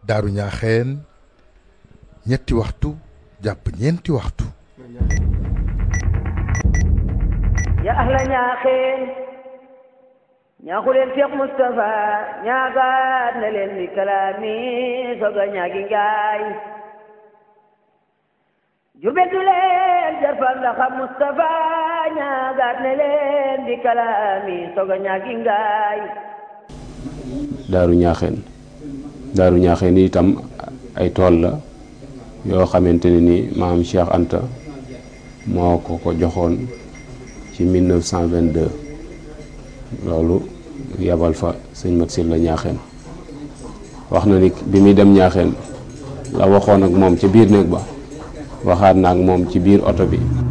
daaru ñaaxeen ñetti waxtu jàpp ñeenti waxtu ya ahla ñaaxeen ñaaxu leen Cheikh Moustapha ñaagaat na leen mi kalaami soga ñaagi ngaay jurbel du leen jarfal ndaxa Moustapha ñaagaat na leen di kalaami soga ñaagi ngaay daaru ñaaxeen daaru ñaaxeen itam ay tool la yoo xamante ne ni maam Cheikh Anta moo ko ko joxoon ci 1922 loolu yabal fa sëñ Mat Silla ñaaxeen wax na ni bi muy dem ñaaxeen la waxoon ak moom ca biir néeg ba waxaat na ak moom ci biir oto bi